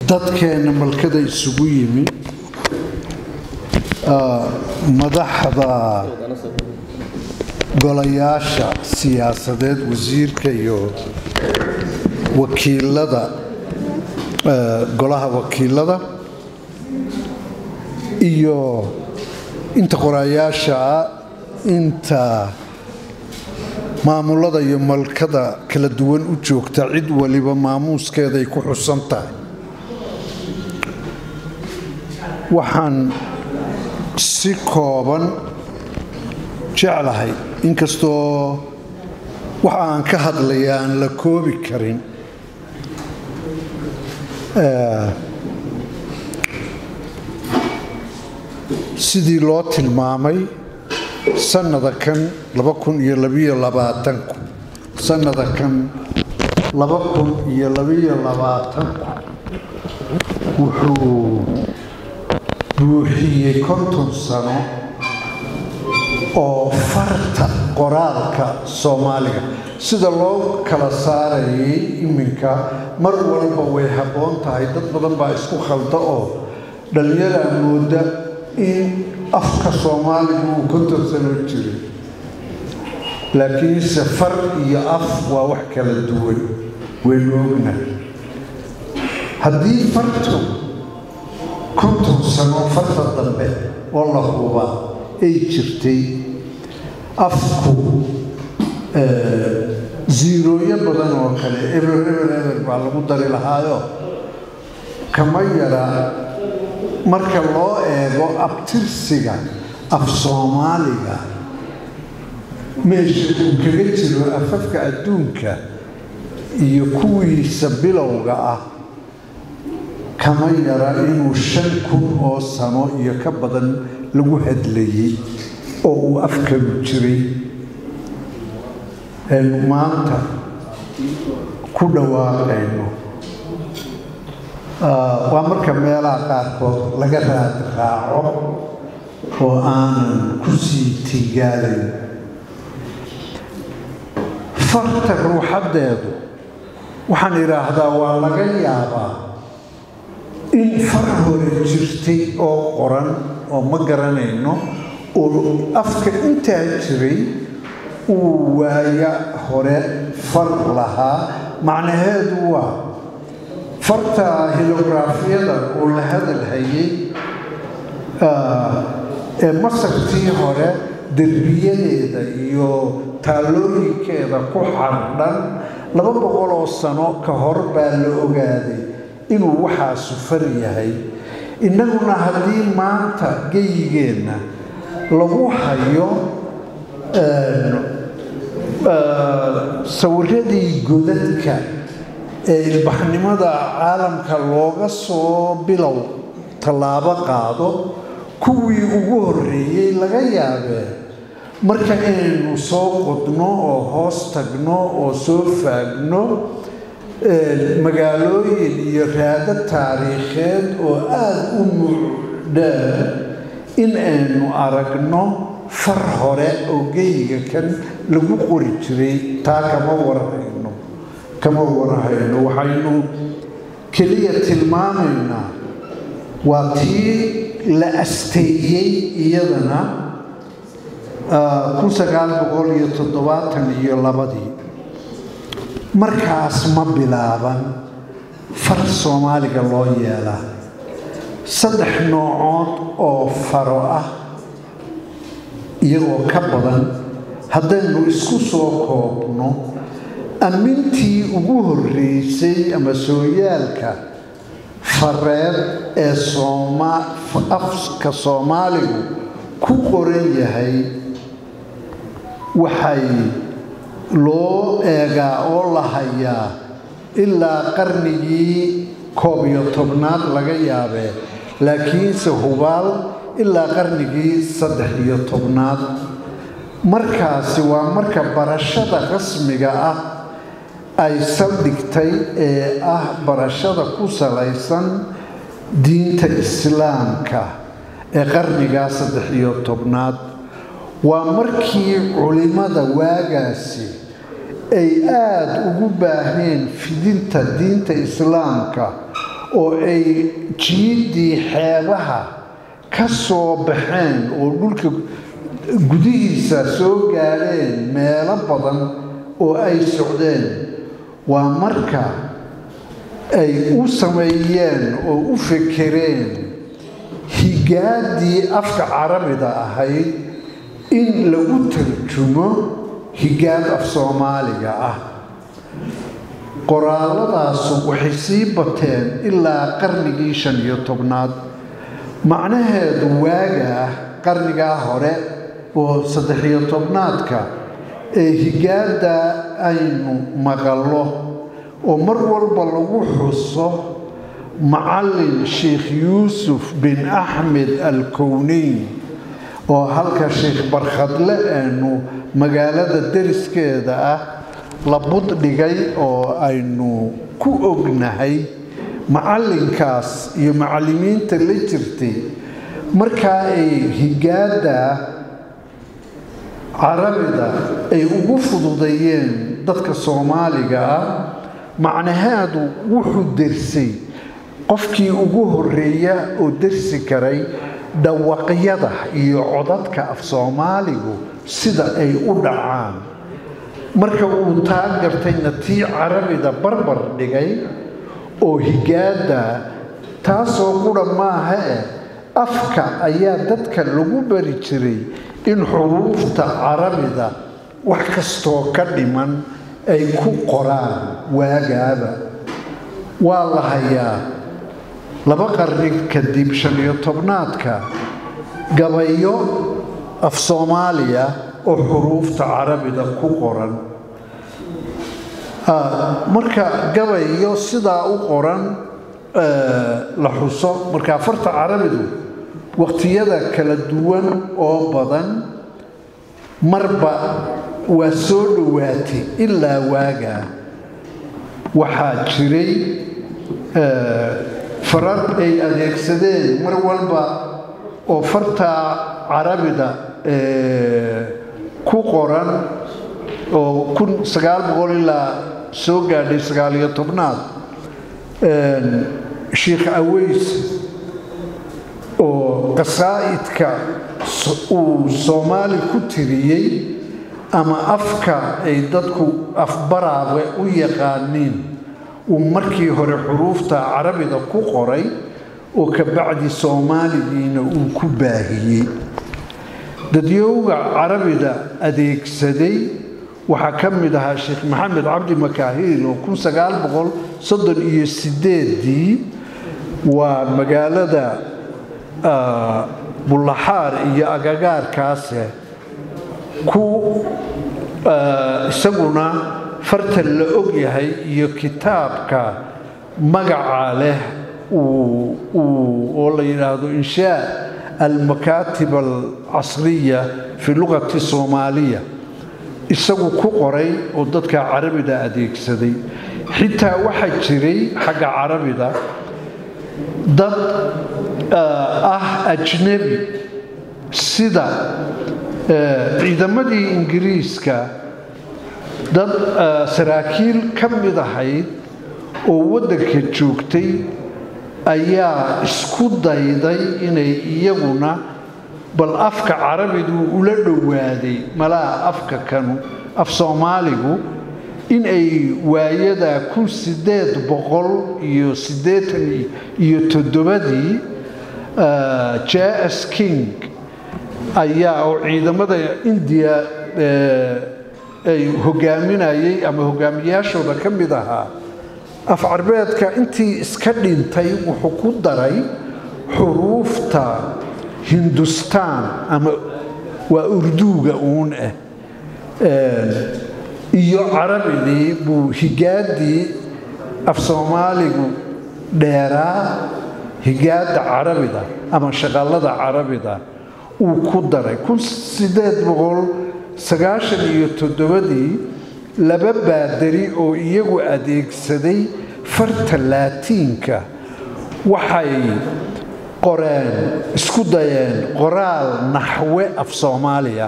dadkeena malkada isugu yimi madaxda golayaasha siyaasadeed wasiirka iyo wakiilada golaha wakiilada iyo inta qorayaasha ah inta maamulada iyo malkada kala duwan u joogta cid waliba maamuuskeeday ku xusan tahay waxaan si kooban jeclahay inkastoo waxa aan ka hadlaya aan la koobi karin sidii loo tilmaamay sanada kan sanada kan wuxuu buuxiyey konton sano oo farta qoraalka soomaaliga sida loo kala saarayay iminka mar walba way habboon tahay dad badan baa isku khalda oo dhallinyaraa mooda in afka soomaaligu uu konton sano jiray laakiinse far iyo af waa wax kala duwan waynu ognahay haddii fartu konton sano farta dambe oo la hubaa ay jirtay afku ziirooyo badan oo kale eber eber eber baa lagu dari lahaayo kama yaraa marka loo eego abtirsiga af soomaaliga meesha uu kaga jiro afafka adduunka iyo kuwiisa bilowga ah kama yara inuu shan kun oo sano iyo ka badan lagu hadlayey oo uu afkalu jiray aynu maanta ku dhawaaqayno waa marka meelaha qaarkood laga raad raaco oo aanan ku sii tigaalayn farta ruuxaddeedu waxaan idhaahdaa waa laga yaabaa in far hore jirtay oo qoran oo ma garanayno oo afka intaa jiray uu waaya hore far lahaa macnaheedu waa farta hilograafiyada oo la hadal hayay ee masartii hore derbiyadeeda iyo taallooyinkeeda ku xardhan laba boqol oo sano ka hor baa la ogaaday inuu waxaasu far yahay innaguna haddii maanta geyigeenna lagu hayo sawiradii godadka ee ilbaxnimada caalamka looga soo bilow tallaabo qaado kuwii ugu horreeyey laga yaabee marka inaynu soo qodno oo hoos tagno oo soo faagno magaalooyin iyo raado taariikheed oo aada u mucdhaa in aynu aragno far hore oo geyiga kan lagu qori jiray taa kama warhayno kama warhayno waxaynu keliya tilmaamaynaa waa tii la asteeyey iyadana kun sagaal boqol iyo toddobaatan iyo labadii markaas ma bilaaban far soomaaliga loo yeelaa saddex noocood oo faro ah iyagoo ka badan haddaynu isku soo koobno ammintii ugu horreysay ama sooyaalka fareed ee afka soomaaligu ku qoran yahay waxay loo eegaa oo la hayaa ilaa qarnigii koob iyo tobnaad laga yaabee laakiinse hubaal ilaa qarnigii saddex iyo tobnaad markaasi waa marka barashada rasmiga ah ay saldhigtay ee ah barashada ku salaysan diinta islaamka ee qarnigaa saddex iyo tobnaad waa markii culimmada waagaasi ay aada ugu baaheen fidinta diinta islaamka oo ay jiiddii xeebaha ka soo baxeen oo dhulka gudihiisa soo gaadheen meelo badan oo ay socdeen waa marka ay u sameeyeen oo u fekereen higaaddii afka carabida ahayd in lagu tarjumo higaad af soomaaliga ah qoraalladaasu waxay sii bateen ilaa qarnigii shan iyo tobnaad macnaheedu waagaa qarnigaa hore oo saddex-iyo tobnaadka ee higaadda aynu maqallo oo mar walba lagu xuso macallin sheikh yuusuf bin axmed alkowneyn oo halka sheikh barkhadle aynu magaalada deriskeeda ah la buddhigay oo aynu ku ognahay macallinkaas iyo macallimiinta la jirtay markaa ay higaadda carabida ay ugu fududeeyeen dadka soomaaliga ah macnaheedu wuxuu dersay qofkii ugu horreeya oo dersi karay dhawaqyada iyo codadka af soomaaligu sida ay u dhacaan marka uu taa gartayna tii carabida barbar dhigay oo higaadda taasoo qudha maaha eh afka ayaa dadka lagu bari jiray in xuruufta carabida wax kastoo ka dhiman ay ku qoraan waagaaba waa la hayaa laba qarni kadib shan iyo tobnaadka gabayo af soomaaliya oo xuruufta carabida ku qoran marka gabayo sidaa u qoran la xuso marka farta carabidu waqtiyada kala duwan oo badan marba waa soo dhowaatay ilaa waagaa waxaa jiray farar ay adeegsadeen mar walba oo fartaa carabida ku qoran oo kun sagaal boqol ilaa soo gaadhay sagaaliyo tobnaad sheikh aweys oo qasaa'idka uu soomaali ku tiriyey ama afka ay dadku afbaraabe u yaqaaniin uu markii hore xuruufta carabida ku qoray oo ka bacdi soomaaligiina uu ku baahiyey dadyowga carabida adeegsaday waxaa ka mid ahaa sheekh maxamed cabdi makaahiil oo kun sagaal boqol soddon iyo sideedii waa magaalada bullaxaar iyo agagaarkaase ku isaguna fartan la og yahay iyo kitaabka magaca leh oo la yidhaahdo inshaa almakaatib alcasriya fi lugati soomaaliya isagu ku qoray oo dadka carabida adeegsaday xitaa waxaa jiray xagga carabida dad ah ajnebi sida ciidamadii ingiriiska dad saraakiil ka mid ahayd oo waddanka joogtay ayaa isku dayday inay iyaguna bal afka carabidu ula dhowaaday malaha afka kanu af soomaaligu in ay waayada kun sideed boqol iyo siddeetan iyo toddobadii j s king ayaa oo ciidamada indiya ay hogaaminayay ama hogaamiyaashooda ka mid ahaa af carbeedka intii iska dhintay wuxuu ku daray xuruufta hindustaan ama waa urduuga uun ah iyo carabidii buu higaaddii af soomaaligu dheeraa higaadda carabida ama shaqallada carabida uu ku daray kun sideed boqol sagaashan iyo toddobadii laba baadari oo iyagu adeegsaday farta laatiinka waxay qoreen isku dayeen qoraal naxwe af soomaaliya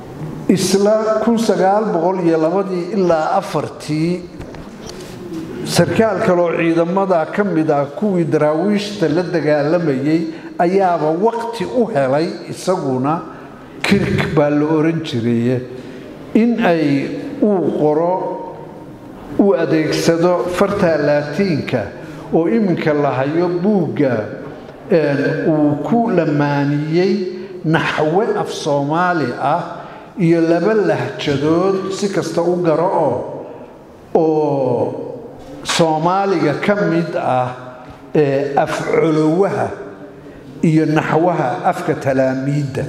isla kun sagaal boqol iyo labadii ilaa afartii sarkaal kaloo ciidamada ka mid ah kuwii daraawiishta la dagaalamayay ayaaba waqti u helay isaguna kirk baa la oran jiray in ay uu qoro uu adeegsado farta laatiinka oo iminka la hayo buugga uu ku lamaaniyey naxwe af soomaali ah iyo laba lahjadood si kasta u garo oo oo soomaaliga ka mid ah ee afcolowaha iyo naxwaha afka talaamiidda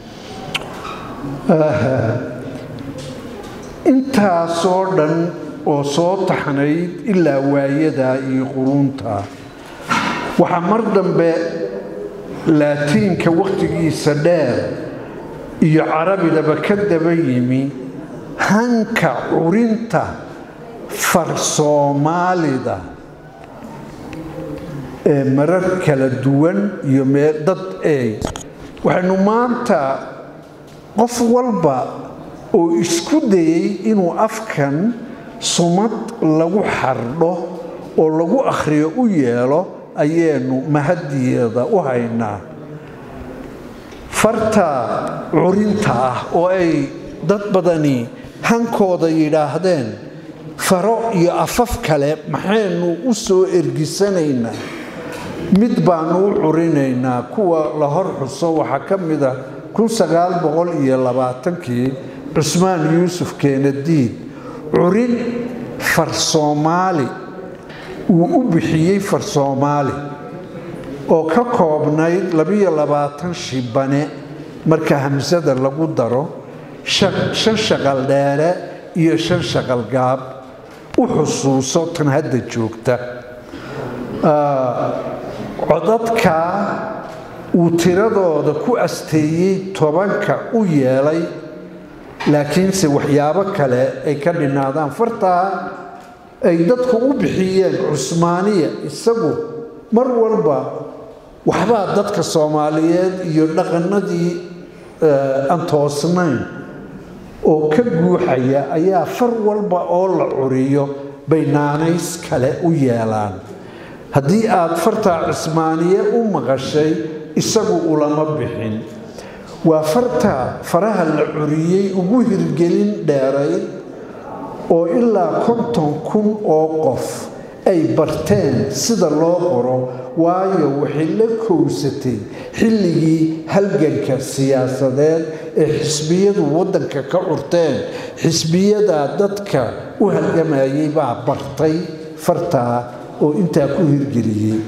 intaasoo dhan oo soo taxnayd ilaa waayadaa iyo quruunta waxaa mar dambe laatiinka wakhtigiisa dheer iyo carabidaba ka daba yimi hanka curinta far soomaalida ee marar kala duwan iyo mee dad eey waxaynu maanta qof walba oo isku dayey inuu afkan sumad lagu xardho oo lagu akhriyo u yeelo ayaynu mahadiyeeda u haynaa farta curinta ah oo ay dad badani hankooda yidhaahdeen faro iyo afaf kale maxaynu u soo ergisanaynaa mid baanu u curinaynaa kuwa la hor xuso waxaa ka mid a kii cusmaan yuusuf keenadiid curin far soomaali uu u bixiyey far soomaali oo ka koobnayd shibane marka hamsada lagu daro shan shaqal dheere iyo shan shaqal gaab u xusuuso tan hadda joogta codadkaa uu tiradooda ku asteeyey tobanka u yeelay laakiinse waxyaabo kale ay ka dhinaadaan fartaa ay dadku u bixiyeen cusmaaniya isagu mar walba waxbaa dadka soomaaliyeed iyo dhaqanadii aan toosnayn oo ka guuxaya ayaa far walba oo la curiyo bay naanays kale u yeelaan haddii aad fartaa cismaaniye u maqashay isagu ulama bixin waa farta faraha la curiyey ugu hirgelin dheeray oo ilaa konton kun oo qof ay barteen sida loo qoro waayo waxay la kowsatay xilligii halganka siyaasadeed ee xisbiyadu waddanka ka curteen xisbiyadaa dadka u halgamayay baa bartay fartaa oo intaa ku hirgeliyey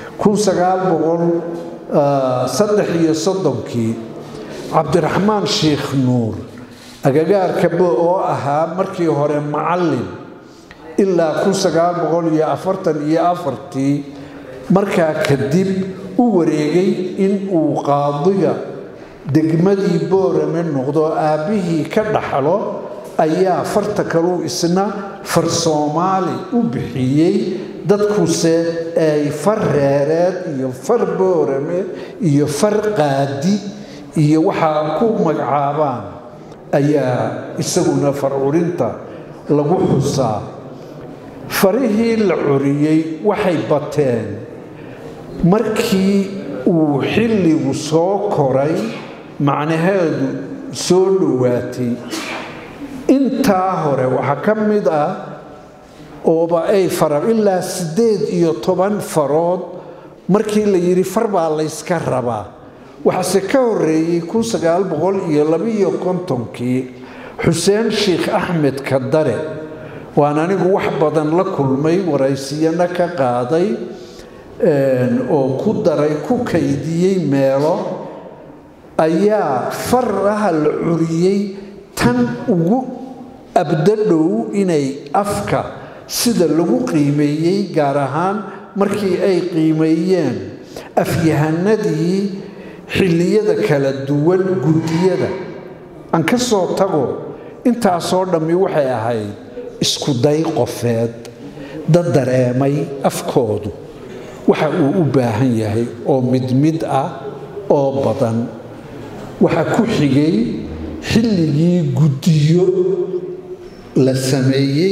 saddex iyo soddonkii cabdiraxmaan sheikh nuur agagaarka bo oo ahaa markii hore macallin ilaa iyo afartan-iyo afartii markaa kadib u wareegay in uu qaadiga degmadii boorame noqdo aabbihii ka dhaxlo ayaa farta kaluu isna far soomaali u bixiyey dadkuse ay far reereed iyo far boorame iyo far qaadi iyo waxaa ku magacaabaan ayaa isaguna far curinta lagu xusaa farihii la curiyey waxay bateen markii uu xilligu soo koray macnaheedu soo dhowaatay intaa hore waxaa ka mid ah ooba ay fara ilaa siddeed iyo toban farood markii la yidhi far baa layska rabaa waxaase ka horreeyey iyo kontonkii xuseen sheikh axmed kadare waan anigu wax badan la kulmay waraysiyana ka qaaday oo ku daray ku kaydiyey meelo ayaa faraha la curiyey tan ugu abdadhow inay afka sida lagu qiimeeyey gaar ahaan markii ay qiimeeyeen afyahanadii xilliyada kala duwan guddiyada aan ka soo tago intaasoo dhammi waxay ahayd isku day qofeed dad dareemay afkoodu waxa uu u baahan yahay oo mid mid ah oo badan waxaa ku xigay xilligii guddiyo la sameeyey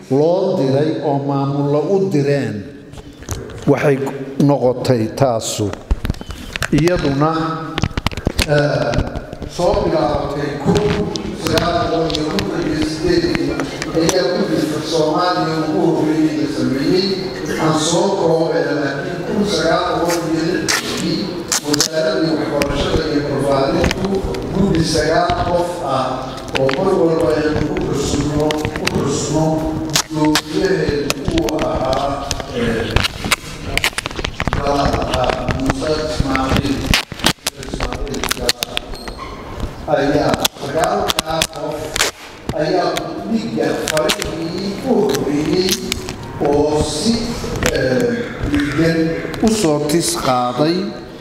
loo diray oo maamullo u direen waxay noqotay taasu iyaduna soo bilaabatay kun sagaal boqol iyo konton iyo sideedii ayaa ku jirta soomaaliya ugu horreeyey la sameeyey aan soo koobeen laakiin kun sagaal boqol iyo lixdii wasaaradii waxbarashada iyo barbaarintu guddi sagaal qof ah oo mar walba aynu u xusno u xusno dowlaheedu uu ahaa galaha muuse ismaaciil ayaa sagaalkaa qof ayaa dhiga farihii u horreeyey oo si dhigan u soo tis qaaday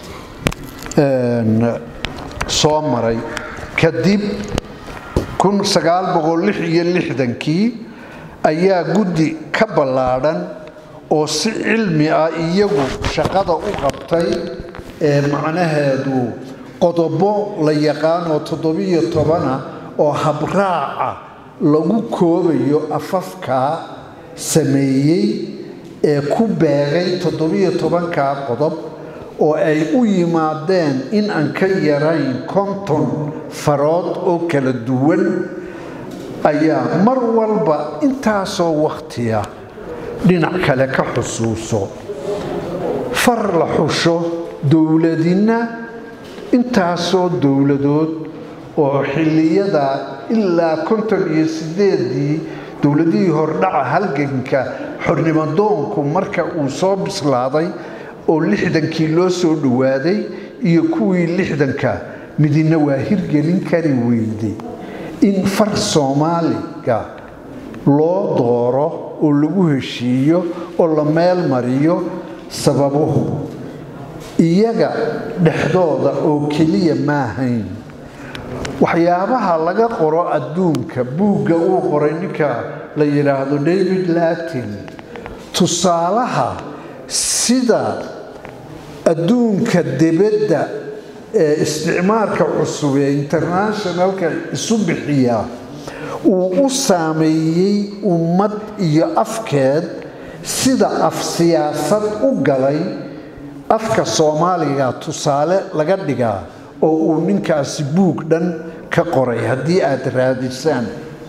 soo maray kadib kun sagaal boqol lix iyo lixdankii ayaa guddi ka ballaadhan oo si cilmi ah iyagu shaqada u qabtay ee macnaheedu qodobo la yaqaanoo toddobiyo tobana oo habraaca lagu koobayo afafkaa sameeyey ee ku beegay toddobiyo tobankaa qodob oo ay u yimaadeen in aan ka yarayn konton farood oo kala duwan ayaa mar walba intaasoo wakhtiya dhinac kale ka xusuuso far la xusho dowladina intaasoo dowladood oo xilliyada ilaa konton iyo sideedii dowladihii hordhaca halganka xornimadoonku marka uu soo bislaaday oo lixdankii loo soo dhowaaday iyo kuwii lixdanka midina waa hirgelin kari weyday in far soomaaliga loo dooro oo lagu heshiiyo oo la meel mariyo sababuhu iyaga dhexdooda oo keliya maahayn waxyaabaha laga qoro adduunka buugga uu qoray ninka la yidhaahdo david latin tusaalaha sida adduunka debadda ee isticmaalka cusub ee internationalka isu bixiya uu u saameeyey ummad iyo afkeed sida af siyaasad u galay afka soomaaliga tusaale laga dhigaa oo uu ninkaasi buug dhan ka qoray haddii aad raadisaan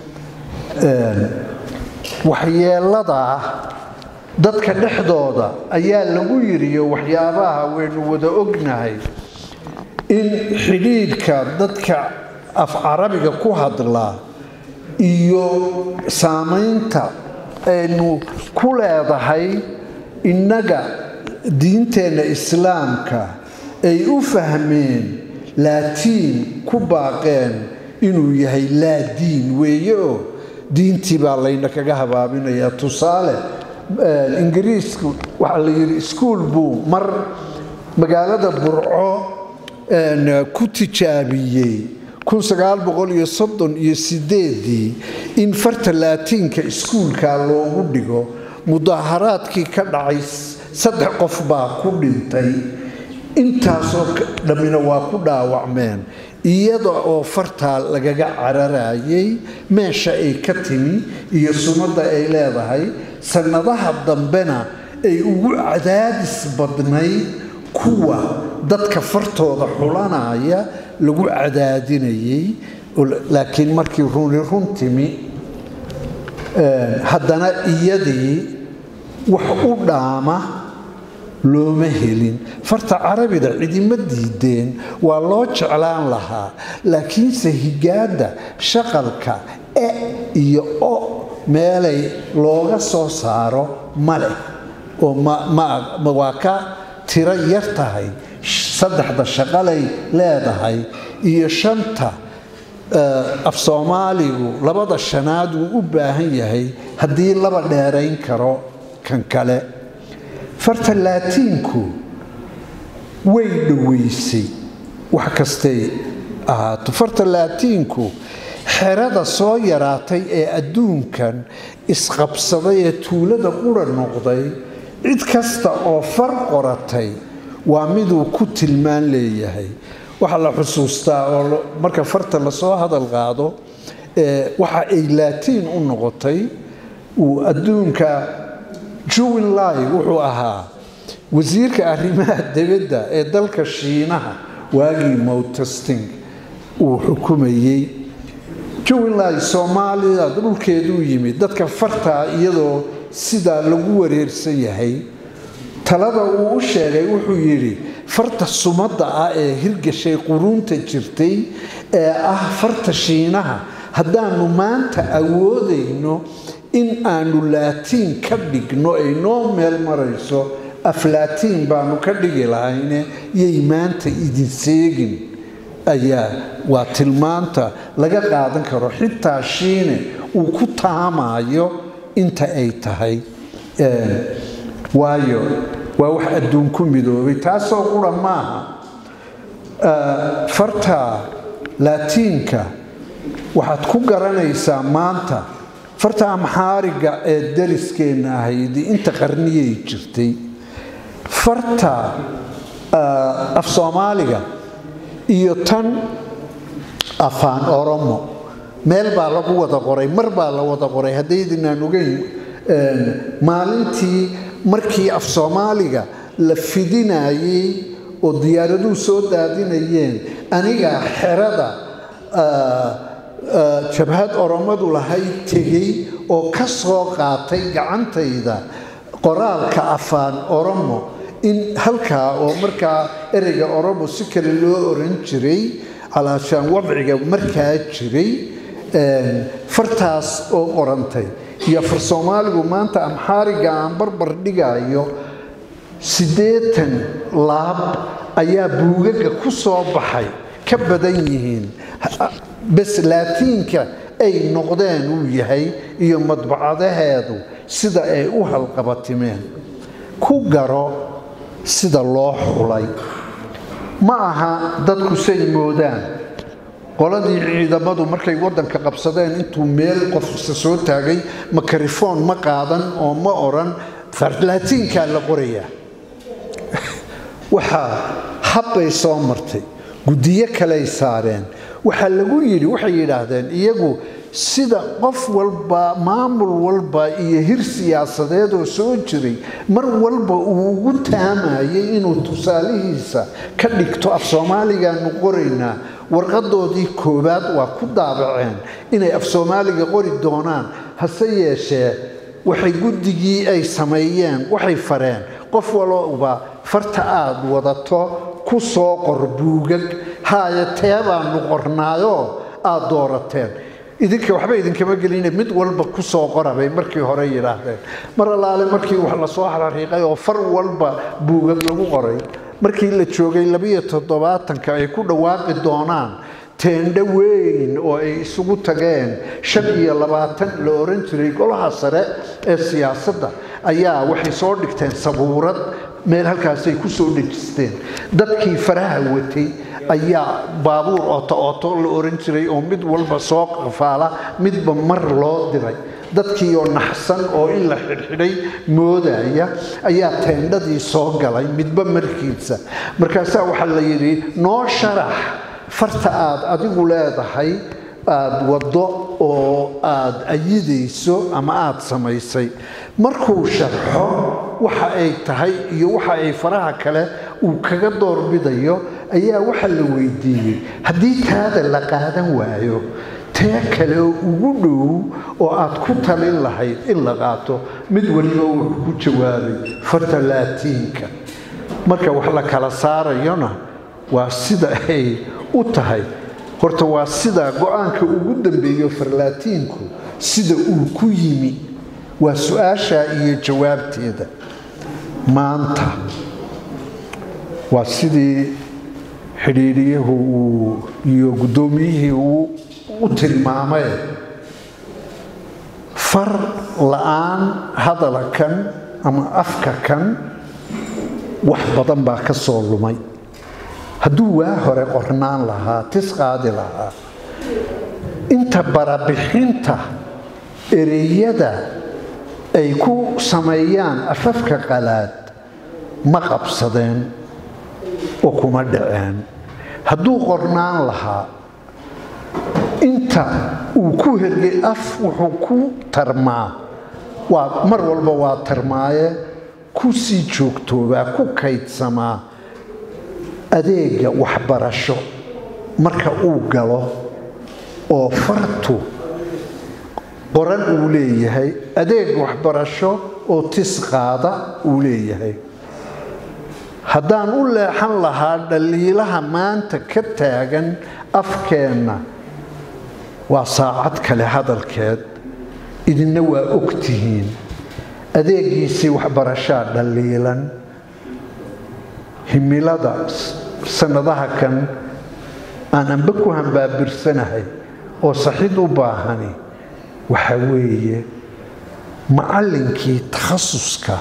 waxyeeladaa dadka dhexdooda ayaa lagu yiriyo waxyaabaha waynu wada ognahay in xidhiidhka dadka af carabiga ku hadlaa iyo saamaynta aynu ku leedahay innaga diinteenna islaamka ay u fahmeen laatiin ku baaqeen inuu yahay laa diin weeye oo diintii baa layna kaga habaabinayaa tusaale ingiriisku waxaa la yidhi iskuol buu mar magaalada burco ku tijaabiyey iyo sideedii in farta laatiinka iskuulka loogu dhigo mudaaharaadkii ka dhacay saddex qof baa ku dhintay intaasoo dhammina waa ku dhaawacmeen iyada oo fartaa lagaga cararayay meesha ay ka timi iyo sunnada ay leedahay sannadaha dambena ay ugu cadaadis badnayd kuwa dadka fartooda xulanaya lagu cadaadinayay laakiin markii runi run timi haddana iyadii wax u dhaama looma helin farta carabida cidima diideen waa loo jeclaan lahaa laakiinse higaadda shaqalka e iyo o meelay looga soo saaro ma leh oo waa ka tiro yar tahay saddexda shaqalay leedahay iyo shanta af soomaaligu labada shanaad wuu u baahan yahay haddii laba dheerayn karo kan kale farta laatiinku way dhoweysay wax kastay ahaato farta laatiinku xerada soo yaraatay ee adduunkan isqabsaday ee tuulada qura noqday cid kasta oo far qoratay waa miduu ku tilmaan leeyahay waxaa la xusuustaa oo marka farta lasoo hadal qaado waxa ay laatiin u noqotay uu adduunka juwin lai wuxuu ahaa wasiirka arrimaha dibadda ee dalka shiinaha waagii mowtesting uu xukumayey juwinlai soomaalida dhulkeeduu yimid dadka fartaa iyadoo sidaa lagu wareersan yahay talada uu u sheegay wuxuu yidhi farta sumadda ah ee hirgashay quruunta jirtay ee ah farta shiinaha haddaanu maanta awoodayno in aanu laatiin ka dhigno ay noo meel marayso aflaatiin baanu ka dhigi lahayne yay maanta idin seegin ayaa waa tilmaanta laga qaadan karo xitaa shiine uu ku taamayo inta ay tahay waayo waa wax adduun ku midoobay taasoo qura maaha farta laatiinka waxaad ku garanaysaa maanta farta amxaariga ee dariskeenna ahayd inta qarniyay jirtay farta af soomaaliga iyo tan afaan oromo meel baa lagu wada qoray mar baa la wada qoray haddaydinaan ogeyn maalintii markii af soomaaliga la fidinayey oo diyaaraduhu soo daadinayeen anigaa xerada jabhad oromadu lahayd tegey oo ka soo qaatay gacantayda qoraalka afaan oromo in halkaa oo markaa ereyga oromo si kale loo oran jiray calaashaan wadciga markaa jiray fartaas oo qorantay iyo far soomaaligu maanta amxaariga aan barbar dhigayo siddeetan laab ayaa buugaga ku soo baxay ka badan yihiin bes laatiinka ay noqdeen uu yahay iyo madbacadaheedu sida ay u halqabatimeen ku garo sida loo xulay ma aha dadku say moodaan qoladii ciidamadu markay waddanka qabsadeen intuu meel qofsa soo taagay makarifoon ma qaadan oo ma odhan farlaatiinkaa la qorayaa waxaa habbay soo martay guddiyo kaley saareen waxaa lagu yidhi waxay yidhaahdeen iyagu sida qof walba maamul walba iyo hir siyaasadeedoo soo jiray mar walba uu ugu taamayay inuu tusaalihiisa ka dhigto af soomaaligaanu qoraynaa warqadoodii koowaad waa ku daabaceen inay af soomaaliga qori doonaan hase yeeshee waxay guddigii ay sameeyeen waxay fareen qof walba farta aad wadato ku soo qor buugag haaya teebaanu qornaayoo aad doorateen idinka waxba idinkama geline mid walba ku soo qora bay markii hore yidhaahdeen mar allaale markii wax lasoo xariiqay oo far walba buugag lagu qoray markii la joogay labiyo toddobaatanka ay ku dhawaaqi doonaan teendho weyn oo ay isugu tageen shan iyo labaatan la oran jiray golaha sare ee siyaasadda ayaa waxay soo dhigteen sabuurad meel halkaasay ku soo dhejisteen dadkii faraha watay ayaa baabuur ooto ooto la oran jiray oo mid walba soo qafaala midba mar loo diray dadkii oo naxsan oo in la xidhxidhay moodaya ayaa teendhadii soo galay midba markiisa markaasaa waxaa la yidhi noo sharax farta aad adigu leedahay aada waddo oo aada ayidayso ama aada samaysay markuu sharxo waxa ay tahay iyo waxa ay faraha kale uu kaga doorbidayo ayaa waxa la weydiiyey haddii taada la qaadan waayo tee kale ugu dhow oo aad ku talin lahayd in la qaato mid waliba wuxuu ku jawaabay farta laatiinka marka wax la kala saarayona waa sida ay u tahay horta waa sidaa go-aanka ugu dambeeyo farlaatiinku sida uu ku yimi waa su-aashaa iyo jawaabteeda maanta waa sidii xidhiidhiyahu uu iyo guddoomiyihii uu u tilmaamay far la-aan hadala kan ama afka kan wax badan baa ka soo lumay hadduu waa hore qornaan lahaa tis qaadi lahaa inta barabixinta ereyada ay ku sameeyaan afafka qalaad ma qabsadeen oo kuma dhaceen hadduu qornaan lahaa inta uu ku hergay af wuxuu ku tarmaa waa mar walba waa tarmaaye ku sii joogtoobaa ku kaydsamaa adeega waxbarasho marka uu galo oo fartu qoran uu leeyahay adeeg waxbarasho oo tis qaada uu leeyahay haddaan u leexan lahaa dhaliilaha maanta ka taagan afkeenna waa saacad kale hadalkeed idinna waa ogtihiin adeegiisii waxbarashaa dhaliilan himilada sannadaha kan aan anba ku hambaabirsanahay oo saxid u baahani waxa weeye macallinkii takhasuska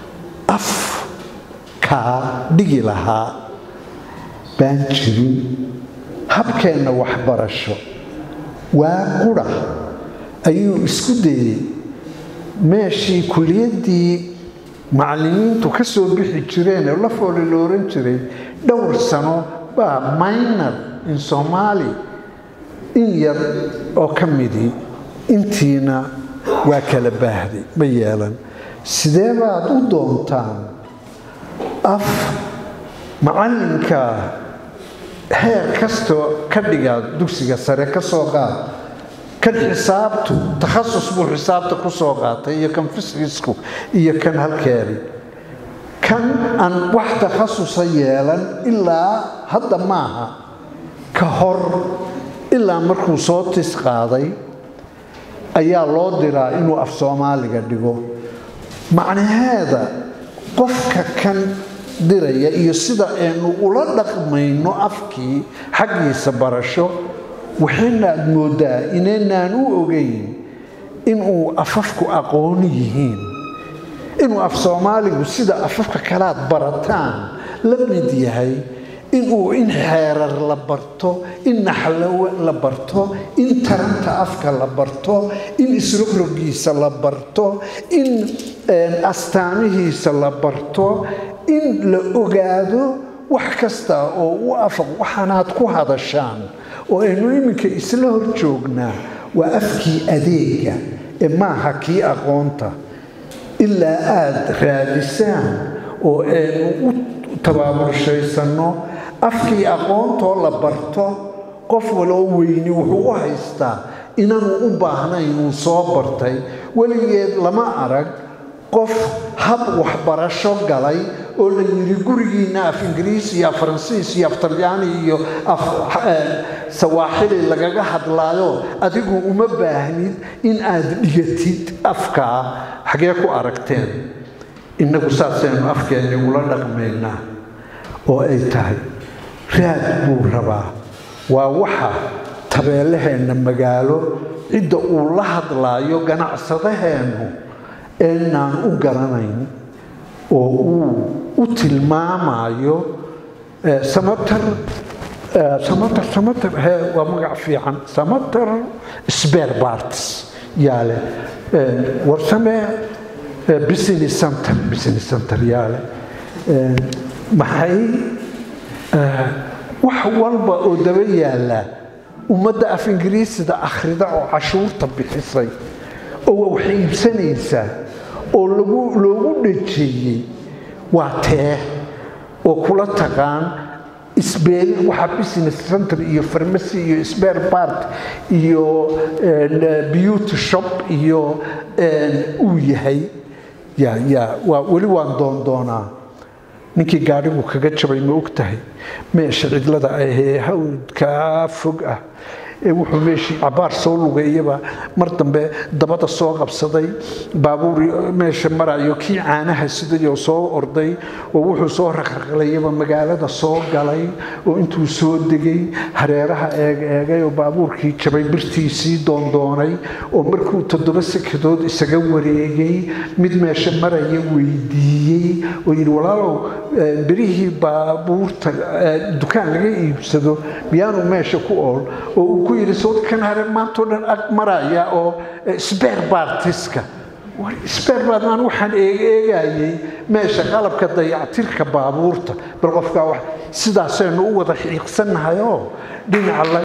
afkaa dhigi lahaa baan jirin habkeenna waxbarasho waa qura ayuu isku dayey meeshii kuliyaddii macallimiintu ka soo bixi jireen oo la fooli la oran jiray dhowr sano baa minor in soomaali in yar oo ka midii intiina waa kala baahday ma yeelan sidee baad u doontaan af macallinka heer kastoo ka dhigaa dugsiga sare ka soo qaad kan xisaabtu takhasus buu xisaabta ku soo qaatay iyo kan fiscisku iyo kan halkeedi kan aan wax takhasusa yeelan ilaa hadda maaha ka hor ilaa markuu soo tis qaaday ayaa loo diraa inuu af soomaaliga dhigo macnaheeda qofka kan diraya iyo sida aynu ula dhaqmayno afkii xaggiisa barasho waxayna aad mooddaa inaynaan u ogeyn inuu afafku aqooni yihiin inuu af soomaaligu sida afafka kalaad barataan la mid yahay inuu in xeerar la barto in naxlo la barto in taranta afka la barto in isrogrogiisa la barto in astaamihiisa la barto in la ogaado wax kasta oo u afaq waxaanaad ku hadashaan oo aynu iminka isla hor joognaa waa afkii adeega ee maaha kii aqoonta ilaa aad raadisaan oo aynu u tabaaburshaysanno afkii aqoontoo la barto qof waloo weyni wuxuu u haystaa inaanu u baahnayn uu soo bartay weligeed lama arag qof hab waxbarasho galay oo la yidhi gurigiinna af ingiriis iyo af faransiis iyo af talyaani iyo af sawaaxili lagaga hadlaayo adigu uma baahnid in aad dhigatid afkaa xagee ku aragteen innagu saasaynu afkeenni ula dhaqmaynaa oo ay tahay raad buu rabaa waa waxa tabeelaheenna magaalo cidda uu la hadlaayo ganacsadaheennu eenaan u garanayn oo uu u tilmaamayo samatar samatar samatar he waa magac fiican samatar sbear parts yaa leh warsame business center business center yaa leh maxay wax walba oo daba yaallaa ummadda af ingiriisida akhrida oo cashuurta bixisay oo wax iibsanaysaa oo loogu dhajeeyey waa tee oo kula taqaan isbeelin waxa business center iyo farmacy iyo spare part iyo beauty shop iyo uu yahay ya ya waa weli waan doondoonaa ninkii gaadhigu kaga jabay ma og tahay meesha cidlada ahee hawdkaa fog ah ee wuxuu meeshii cabaar soo lugeeyaba mar dambe dabada soo qabsaday baabuur meesha marayo kii caanaha sidayoo soo orday oo wuxuu soo raqraqlayaba magaalada soo galay oo intuu soo degay hareeraha eeg eegay oo baabuurkii jabay birtiisii doondoonay oo markuu toddoba sekadood isaga wareegay mid meesha maraya weydiiyey oo yidhi walaalow berihii baabuurta dukaan laga iibsado miyaanu meesha ku ool oo uu ku yidhi sawdkan hare maantao dhan ag maraya oo sbeer baartiska sbeer baarmaan waxaan eegeegayay meesha qalabka dayactirka baabuurta bal qofkaa wax sidaasaynu u wada xiiqsannahay oo dhinaca